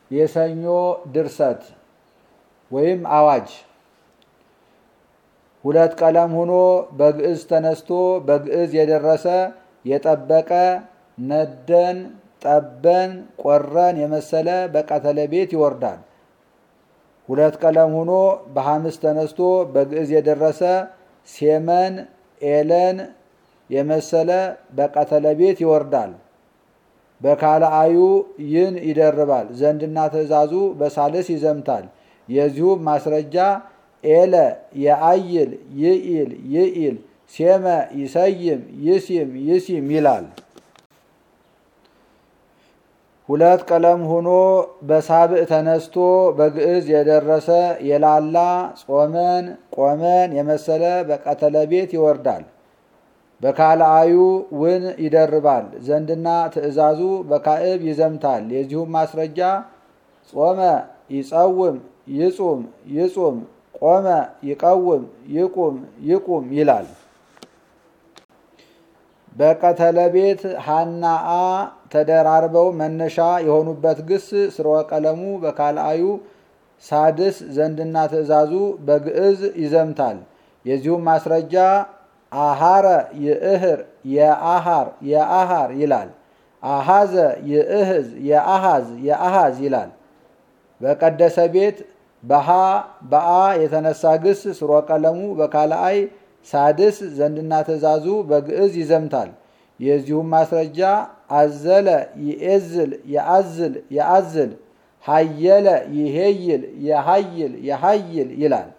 የሰኞ ድርሰት ወይም አዋጅ ሁለት ቀለም ሆኖ በግዕዝ ተነስቶ በግዕዝ የደረሰ የጠበቀ ነደን ጠበን ቆረን የመሰለ በቀተለ ቤት ይወርዳል። ሁለት ቀለም ሆኖ በሐምስ ተነስቶ በግዕዝ የደረሰ ሴመን ኤለን የመሰለ በቀተለ ቤት ይወርዳል። በካልአዩ ይን ይደርባል። ዘንድና ትእዛዙ በሳልስ ይዘምታል። የዚሁም ማስረጃ ኤለ የአይል ይኢል ይኢል ሴመ ይሰይም ይሲም ይሲም ይላል። ሁለት ቀለም ሆኖ በሳብዕ ተነስቶ በግዕዝ የደረሰ የላላ ጾመን ቆመን የመሰለ በቀተለ ቤት ይወርዳል። በካልአዩ ውን ይደርባል። ዘንድና ትእዛዙ በካዕብ ይዘምታል። የዚሁም ማስረጃ ጾመ ይጸውም ይጹም ይጹም ቆመ ይቀውም ይቁም ይቁም ይላል። በቀተለ ቤት ሀናአ ተደራርበው መነሻ የሆኑበት ግስ ስርወ ቀለሙ በካልአዩ ሳድስ ዘንድና ትእዛዙ በግዕዝ ይዘምታል። የዚሁም ማስረጃ አሃረ ይእህር የአሃር የአሃር ይላል። አሃዘ ይእህዝ የአሃዝ የአሃዝ ይላል። በቀደሰ ቤት በሃ በአ የተነሳ ግስ ስርወ ቀለሙ በካልአይ ሳድስ ዘንድና ትእዛዙ በግዕዝ ይዘምታል። የዚሁም ማስረጃ አዘለ ይኤዝል የአዝል የአዝል ሀየለ ይሄይል የሀይል የሀይል ይላል።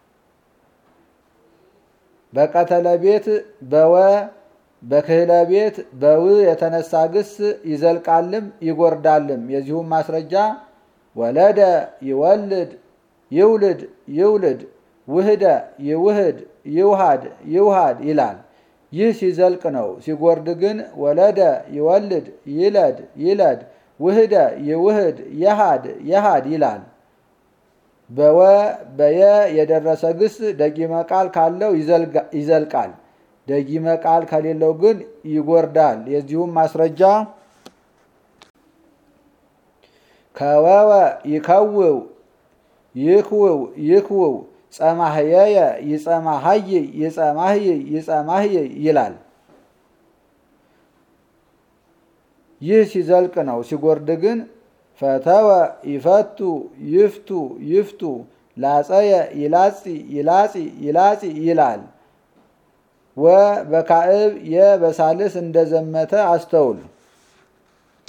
በቀተለ ቤት በወ በክህለ ቤት በው የተነሳ ግስ ይዘልቃልም ይጎርዳልም። የዚሁም ማስረጃ ወለደ ይወልድ ይውልድ ይውልድ ውህደ ይውህድ ይውሃድ ይውሃድ ይላል። ይህ ሲዘልቅ ነው። ሲጎርድ ግን ወለደ ይወልድ ይለድ ይለድ ውህደ ይውህድ የሃድ የሃድ ይላል። በወ በየ የደረሰ ግስ ደጊመ ቃል ካለው ይዘልቃል። ደጊመ ቃል ከሌለው ግን ይጎርዳል። የዚሁም ማስረጃ ከወወ ይከውው ይክውው ይክውው ጸማህየየ ይጸማህይ ይጸማህይ ይጸማህይ ይላል። ይህ ሲዘልቅ ነው። ሲጎርድ ግን ፈተወ ይፈቱ ይፍቱ ይፍቱ ላጸየ ይላጺ ይላጺ ይላጺ ይላል። ወ በካዕብ የ በሳልስ እንደዘመተ አስተውል።